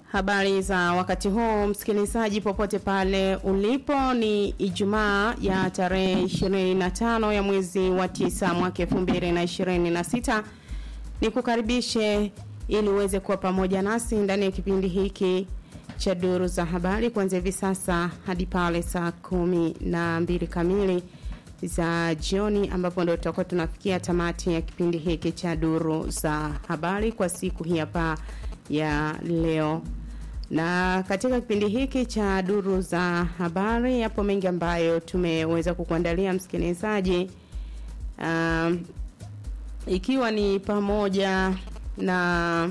Habari za wakati huu msikilizaji, popote pale ulipo, ni Ijumaa ya tarehe 25 ya mwezi wa tisa mwaka 2026. Nikukaribishe ili uweze kuwa pamoja nasi ndani ya kipindi hiki cha duru za habari kuanzia hivi sasa hadi pale saa kumi na mbili kamili za jioni ambapo ndio tutakuwa tunafikia tamati ya kipindi hiki cha duru za habari kwa siku hii hapa ya leo. Na katika kipindi hiki cha duru za habari yapo mengi ambayo tumeweza kukuandalia msikilizaji. Um, ikiwa ni pamoja na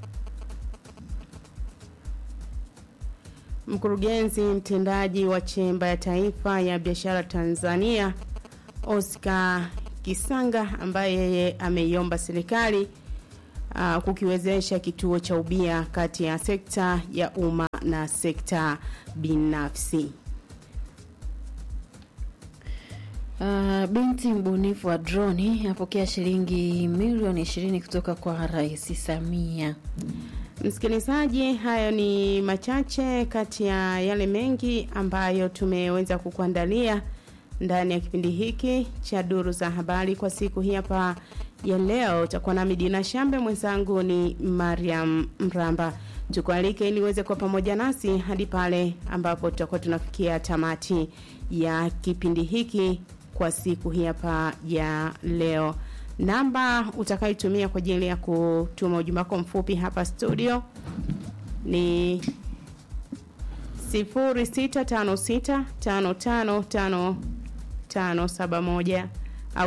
mkurugenzi mtendaji wa chemba ya taifa ya biashara Tanzania Oscar Kisanga ambaye yeye ameiomba serikali uh, kukiwezesha kituo cha ubia kati ya sekta ya umma na sekta binafsi. Uh, binti mbunifu wa droni apokea shilingi milioni ishirini kutoka kwa Rais Samia. Msikilizaji, hayo ni machache kati ya yale mengi ambayo tumeweza kukuandalia ndani ya kipindi hiki cha duru za habari kwa siku hii hapa ya leo. Utakuwa nami Dina Shambe, mwenzangu ni Mariam Mramba. Tukualike ili uweze kuwa pamoja nasi hadi pale ambapo tutakuwa tunafikia tamati ya kipindi hiki kwa siku hii hapa ya leo. Namba utakayotumia kwa ajili ya kutuma ujumbe wako mfupi hapa studio ni 0656555571 au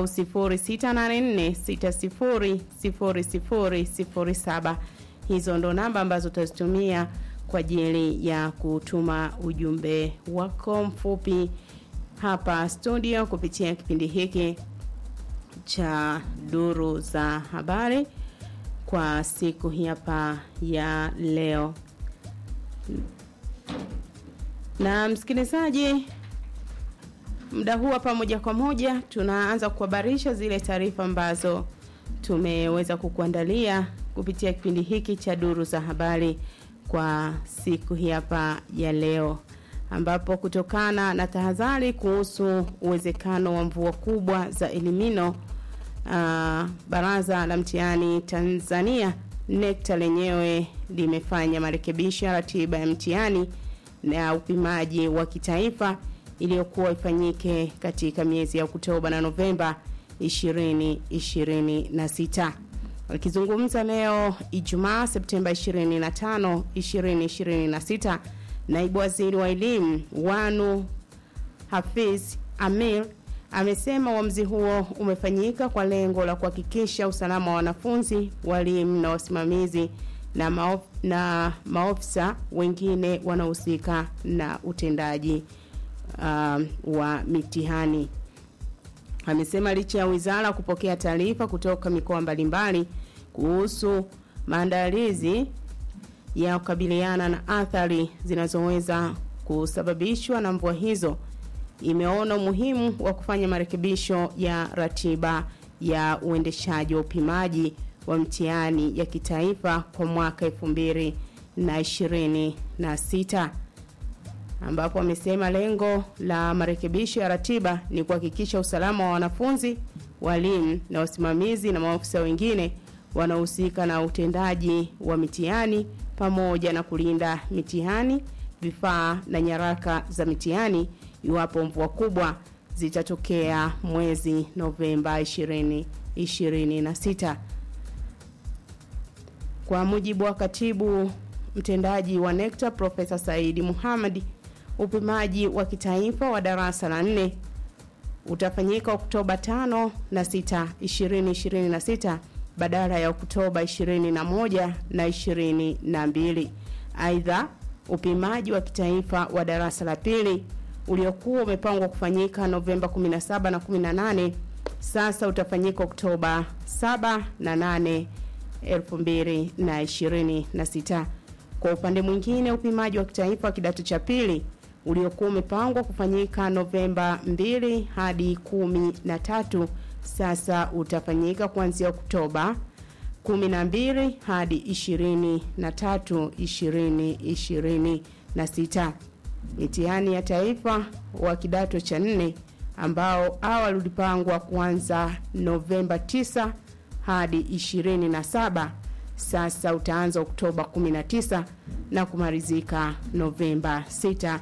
0684600007. Hizo ndo namba ambazo utazitumia kwa ajili ya kutuma ujumbe wako mfupi hapa studio kupitia kipindi hiki cha duru za habari kwa siku hii hapa ya leo. Na msikilizaji, muda huu hapa moja kwa moja tunaanza kuhabarisha zile taarifa ambazo tumeweza kukuandalia kupitia kipindi hiki cha duru za habari kwa siku hii hapa ya leo ambapo kutokana na tahadhari kuhusu uwezekano wa mvua kubwa za elimino uh, baraza la mtihani Tanzania NECTA lenyewe limefanya marekebisho ya ratiba ya mtihani na upimaji wa kitaifa iliyokuwa ifanyike katika miezi ya Oktoba na Novemba 2026. Wakizungumza leo Ijumaa Septemba 25, 2026, naibu waziri wa elimu Wanu Hafiz Amir amesema uamuzi huo umefanyika kwa lengo la kuhakikisha usalama wa wanafunzi, walimu na wasimamizi na, maof, na maofisa wengine wanaohusika na utendaji uh, wa mitihani. Amesema licha ya wizara kupokea taarifa kutoka mikoa mbalimbali kuhusu maandalizi ya kukabiliana na athari zinazoweza kusababishwa na mvua hizo, imeona umuhimu wa kufanya marekebisho ya ratiba ya uendeshaji wa upimaji wa mtihani ya kitaifa kwa mwaka elfu mbili na ishirini na sita ambapo amesema lengo la marekebisho ya ratiba ni kuhakikisha usalama wa wanafunzi, walimu na wasimamizi na maafisa wengine wanaohusika na utendaji wa mitihani pamoja na kulinda mitihani, vifaa na nyaraka za mitihani iwapo mvua kubwa zitatokea mwezi Novemba 2026. Kwa mujibu wa katibu mtendaji wa NECTA Profesa Saidi Muhammad, upimaji wa kitaifa wa darasa la nne utafanyika Oktoba 5 na 6, 2026 badala ya Oktoba 21 na 22. Aidha, upimaji wa kitaifa wa darasa la pili uliokuwa umepangwa kufanyika Novemba 17 na 18 sasa utafanyika Oktoba 7 na 8 2026. Kwa upande mwingine, upimaji wa kitaifa wa kidato cha pili uliokuwa umepangwa kufanyika Novemba 2 hadi 13 sasa utafanyika kuanzia Oktoba 12 hadi 23 2026. Mitihani ya taifa wa kidato cha nne ambao awali ulipangwa kuanza Novemba 9 hadi 27 sasa utaanza Oktoba 19 na kumalizika Novemba 6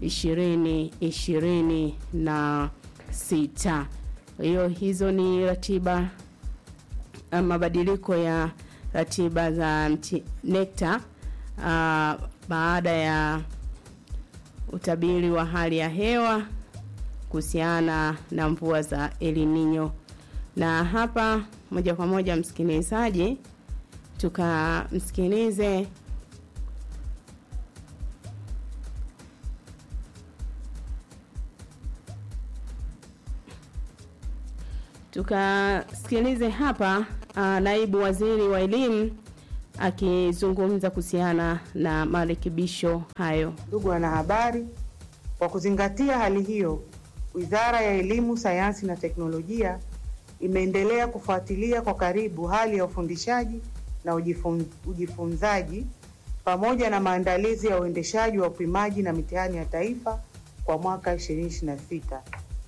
2026. Hiyo hizo ni ratiba mabadiliko ya ratiba za NECTA uh, baada ya utabiri wa hali ya hewa kuhusiana na mvua za El Nino. Na hapa moja kwa moja, msikilizaji, tukamsikilize tukasikilize hapa uh, naibu waziri wa elimu akizungumza kuhusiana na marekebisho hayo. Ndugu wanahabari, kwa kuzingatia hali hiyo, Wizara ya Elimu, Sayansi na Teknolojia imeendelea kufuatilia kwa karibu hali ya ufundishaji na ujifun, ujifunzaji pamoja na maandalizi ya uendeshaji wa upimaji na mitihani ya taifa kwa mwaka 2026.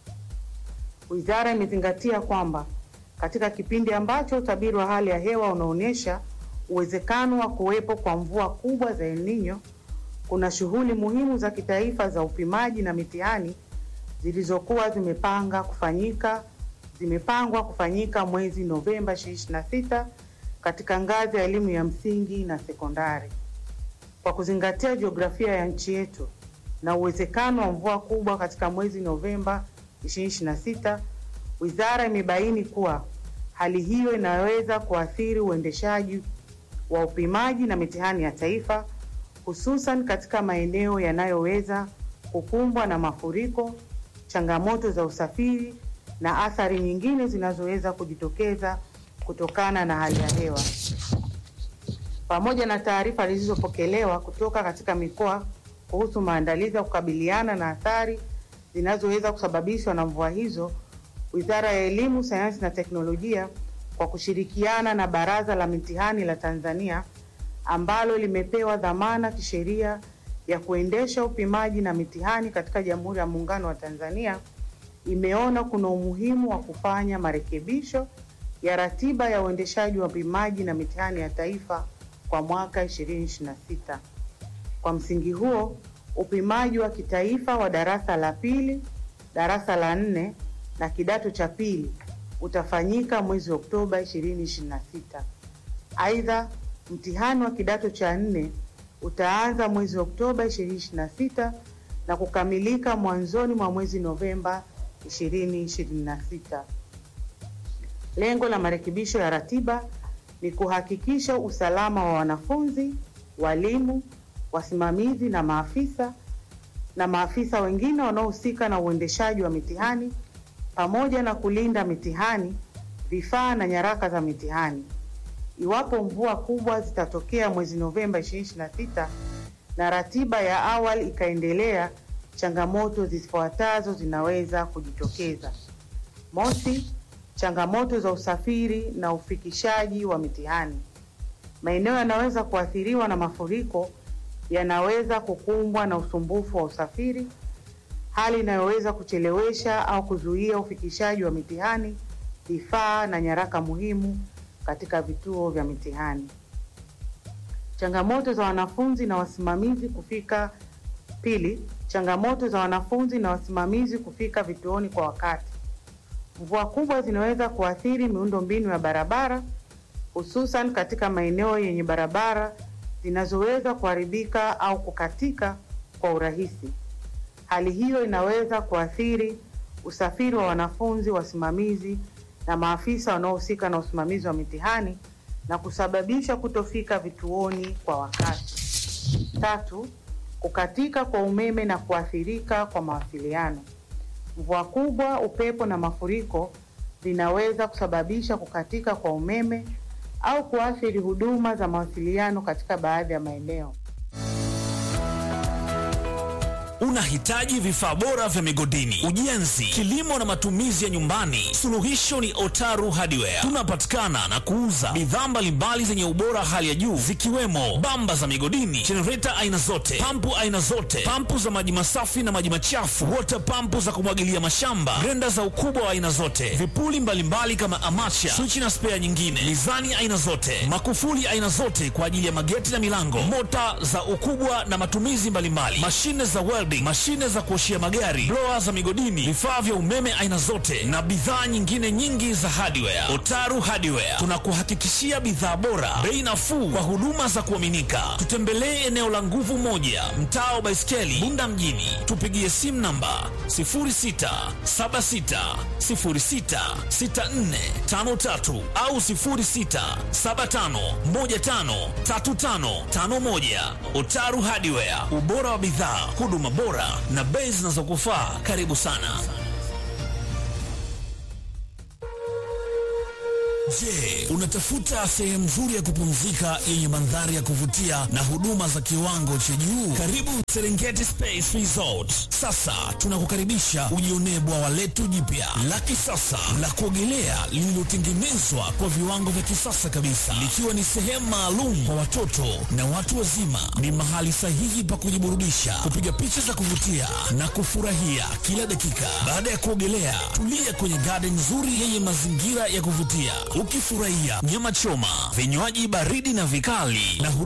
Wizara imezingatia kwamba katika kipindi ambacho utabiri wa hali ya hewa unaonyesha uwezekano wa kuwepo kwa mvua kubwa za El Nino, kuna shughuli muhimu za kitaifa za upimaji na mitihani zilizokuwa zimepanga kufanyika zimepangwa kufanyika mwezi Novemba 2026 katika ngazi ya elimu ya msingi na sekondari. Kwa kuzingatia jiografia ya nchi yetu na uwezekano wa mvua kubwa katika mwezi Novemba 2026, wizara imebaini kuwa hali hiyo inaweza kuathiri uendeshaji wa upimaji na mitihani ya taifa, hususan katika maeneo yanayoweza kukumbwa na mafuriko, changamoto za usafiri na athari nyingine zinazoweza kujitokeza kutokana na hali ya hewa. Pamoja na taarifa zilizopokelewa kutoka katika mikoa kuhusu maandalizi ya kukabiliana na athari zinazoweza kusababishwa na mvua hizo, Wizara ya Elimu, Sayansi na Teknolojia kwa kushirikiana na Baraza la Mitihani la Tanzania ambalo limepewa dhamana kisheria ya kuendesha upimaji na mitihani katika Jamhuri ya Muungano wa Tanzania imeona kuna umuhimu wa kufanya marekebisho ya ratiba ya uendeshaji wa upimaji na mitihani ya taifa kwa mwaka 2026. Kwa msingi huo, upimaji wa kitaifa wa darasa la pili, darasa la nne na kidato cha pili utafanyika mwezi Oktoba 2026. Aidha, mtihani wa kidato cha nne utaanza mwezi Oktoba 2026 na kukamilika mwanzoni mwa mwezi Novemba 2026. Lengo la marekebisho ya ratiba ni kuhakikisha usalama wa wanafunzi, walimu, wasimamizi na maafisa na maafisa wengine wanaohusika na uendeshaji wa mitihani pamoja na kulinda mitihani, vifaa na nyaraka za mitihani. Iwapo mvua kubwa zitatokea mwezi Novemba 2026 na ratiba ya awali ikaendelea, changamoto zifuatazo zinaweza kujitokeza. Mosi, changamoto za usafiri na ufikishaji wa mitihani. Maeneo yanaweza kuathiriwa na mafuriko yanaweza kukumbwa na usumbufu wa usafiri, hali inayoweza kuchelewesha au kuzuia ufikishaji wa mitihani, vifaa na nyaraka muhimu katika vituo vya mitihani. Changamoto za wanafunzi na wasimamizi kufika. Pili, changamoto za wanafunzi na wasimamizi kufika vituoni kwa wakati. Mvua kubwa zinaweza kuathiri miundombinu ya barabara, hususan katika maeneo yenye barabara zinazoweza kuharibika au kukatika kwa urahisi. Hali hiyo inaweza kuathiri usafiri wa wanafunzi, wasimamizi na maafisa wanaohusika na usimamizi wa mitihani na kusababisha kutofika vituoni kwa wakati. Tatu, kukatika kwa umeme na kuathirika kwa mawasiliano. Mvua kubwa, upepo na mafuriko vinaweza kusababisha kukatika kwa umeme au kuathiri huduma za mawasiliano katika baadhi ya maeneo. Unahitaji vifaa bora vya migodini, ujenzi, kilimo na matumizi ya nyumbani? Suluhisho ni Otaru Hardware. Tunapatikana na kuuza bidhaa mbalimbali zenye ubora hali ya juu zikiwemo bamba za migodini, jenereta aina zote, pampu aina zote, pampu za maji masafi na maji machafu, wota pampu za kumwagilia mashamba, grenda za ukubwa wa aina zote, vipuli mbalimbali kama amacha, swichi na spea nyingine, mizani aina zote, makufuli aina zote kwa ajili ya mageti na milango, mota za ukubwa na matumizi mbalimbali, mashine za welding, mashine za kuoshia magari, blower za migodini, vifaa vya umeme aina zote na bidhaa nyingine nyingi za hardware. Otaru Hardware tunakuhakikishia bidhaa bora, bei nafuu kwa huduma za kuaminika. Tutembelee eneo la Nguvu Moja, mtaa wa Baiskeli, Bunda mjini. Tupigie simu namba 0676066453 au 0675153551. Otaru Hardware, ubora wa bidhaa, huduma bora na bei zinazokufaa. Karibu sana. Je, unatafuta sehemu nzuri ya kupumzika yenye mandhari ya kuvutia na huduma za kiwango cha juu? Karibu Serengeti Space Resort. Sasa tunakukaribisha ujionee bwawa letu jipya la kisasa la kuogelea lililotengenezwa kwa viwango vya kisasa kabisa, likiwa ni sehemu maalum kwa watoto na watu wazima. Ni mahali sahihi pa kujiburudisha, kupiga picha za kuvutia na kufurahia kila dakika. Baada ya kuogelea, tulia kwenye garden nzuri yenye mazingira ya kuvutia ukifurahia nyama choma, vinywaji baridi na vikali na